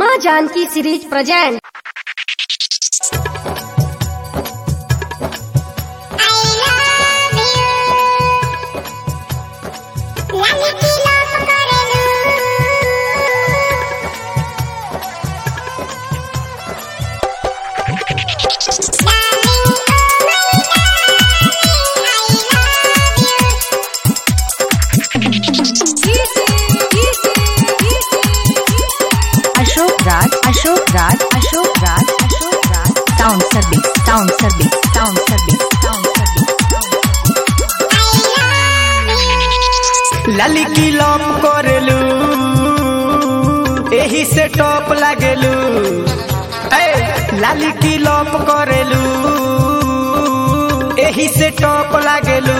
माँ Janaki series present Ashok Raj Ashok Raj Ashok Raj Ashok Raj sound service sound service sound service sound service लाली की lop करेलू एही से टॉप लागेलू ए लाली की लॉप करेलू एही से टॉप लागेलू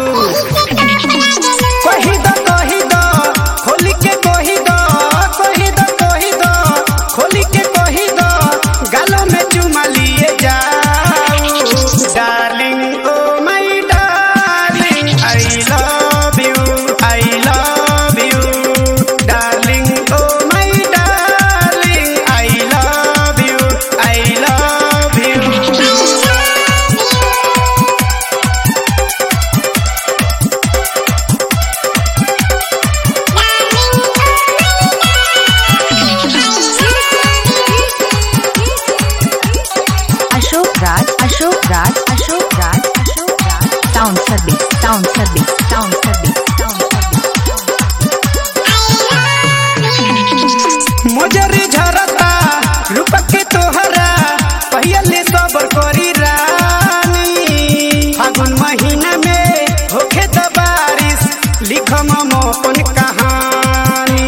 कही दो कही दो खोली के कही दो कही दो कही दो खोली के कही दो गालों में चुमा लिए जाओ darling oh my darling I love you I love you darling oh my darling I love you I love you Ashok Raj Ashok Raj Ashok Raj Ashok Raj sound service sound service sound service sound service मोजरी झरता रूपक के तोहरा पहले सबर करी रानी फागुन महीना में होखे त बारिश लिखम हम अपन कहानी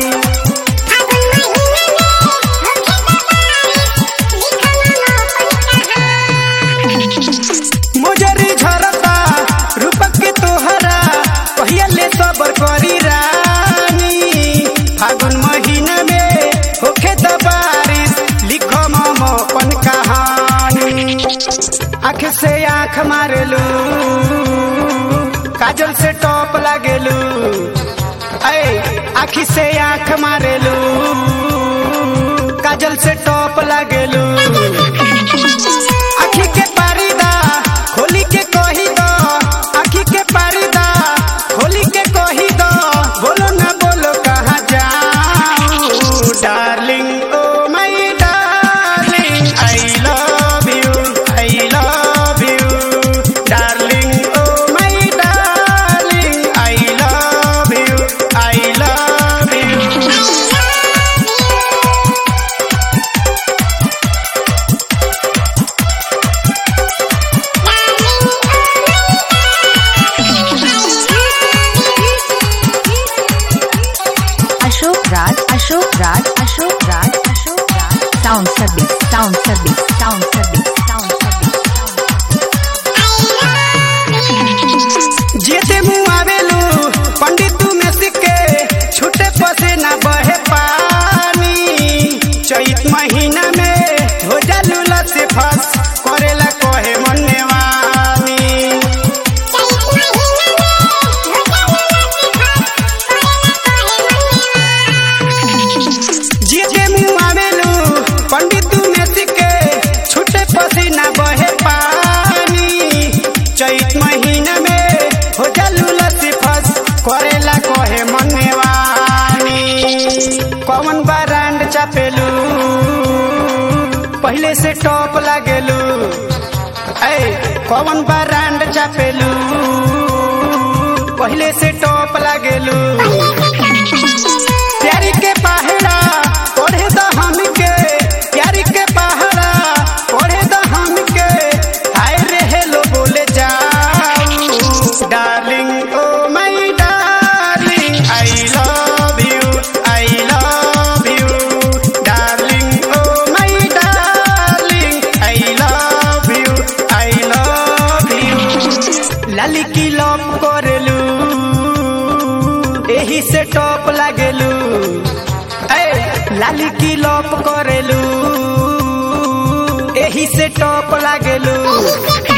मोजरी झरता रूपक के तोहरा पहले सबर करी रानी फागुन महीना में होखे त बारिश लिखम हम अपन कहानी आँख से आँख मारेलू काजल से टॉप लागेलू ऐ आँख से आँख मारेलू काजल से टॉप लागेलू आँखी के पारीदा खोली के कही दो आँखी के पारीदा खोली के कही दो बोलो ना बोलो कहाँ जाऊँ darling oh my darling I love you I love you darling oh my darling I love you I love you Ashok Raj Ashok Raj Ashok Raj Ashok Raj sound service sound service sound service sound service जेते मुँह आवेलू पंडित तू में सिक्के छूटे पसे ना बहे पानी चैत महीना में हो जालू से फस करेला कहे मन्ने वानी जेते मुँह आवेलू पंडित तू में सिक्के छूटे पसे ना बहे पानी चैत महीना में हो जालू से फस करेला कहे मन्ने वानी कौन ब्रांड चापेलू पहले से टॉप लागेलू ऐ कौन ब्रांड चापेलू पहले से टॉप लागेलू प्यारी के पहाड़ा पढ़े द हमके प्यारी के पहाड़ा पढ़े द हमके हाय रे हेलो बोले जाऊं darling oh my darling I love you I love you darling oh my darling I love you I love you लाली की लव करेलू एही से टॉप लागेलू ए लाली की लॉप करेलू एही से टॉप लागेलू